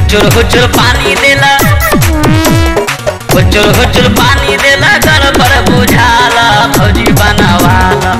हुचुर हुचुर पानी देला हुचुर हुचुर पानी देला गड़बड़ बुझाला फौजी बनावाला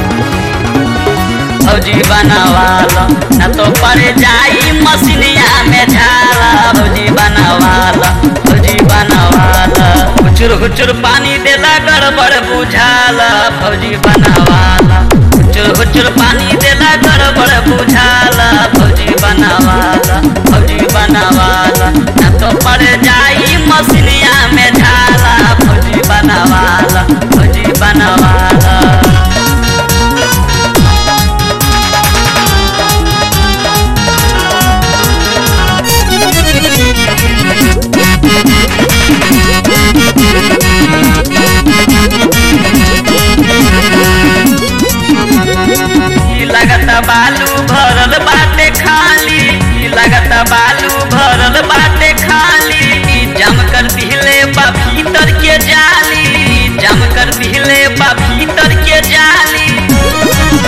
फौजी बनावाला न तो पर जाई मसीनिया में झाला फौजी बनावाला फौजी बनावाला हुचुर हुचुर पानी देला गड़बड़ बुझाला फौजी बनावाला हुचुर हुचुर पानी देला गड़बड़ बुझाला फौजी बनावाला फौजी बनावाला न तो पर जाई मसीनिया में झाला फौजी बनावाला फौजी बनावाला ई लगत बालू भरल बाटे खाली ई लगत बालू भरल बाटे खाली ई जम कर दिहले बा भीतर के जाली ई जम कर दिहले बा भीतर के जाली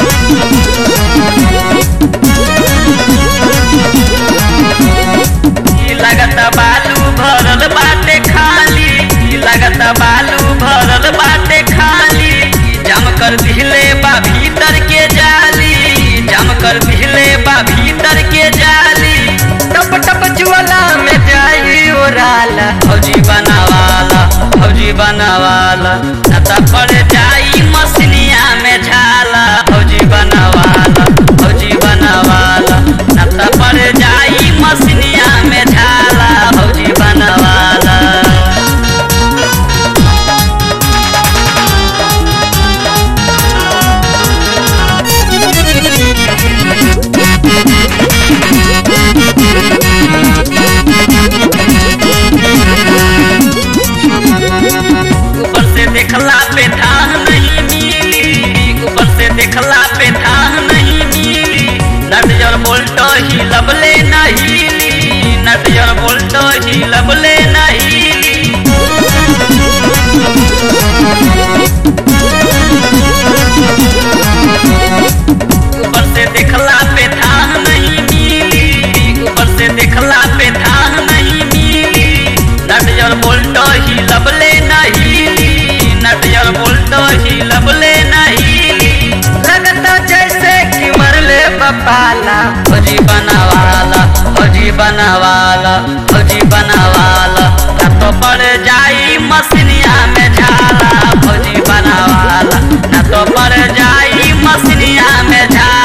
ई लगत बालू भरल बाटे खाली ई लगत बालू भरल बाटे खाली ई जम कर दिहले बा भीतर के जाली ई जम कर दिहले बा भीतर के जाली टप टप जुअला में जाई ओराला फौजी बनावाला फौजी बनावाला न त पड़ जाई मसनिया में झाला फौजी बनावाला फौजी बनावाला न त पड़ जाई मसनिया में झाला फौजी बनावाला ऊपर से देखला पे धान नहीं मिली ऊपर से देखला पे धान नहीं मिली नटजर बोल्टो ही लबले नहीं नटजर बोल्टो ही लबले नहीं ऊपर से देखला पे धान नहीं मिली ऊपर से देखला पे धान नहीं मिली नटजर बोल्टो ही लबले नहीं नटजर बोल्टो ही लबले नहीं लगता जैसे कि मरले बपाला फौजी बनावाला फौजी बनावाला फौजी बनावाला न तो पड़ जाई मसनिया में झाला फौजी बनावाला न तो पड़ जाई मसनिया में झाला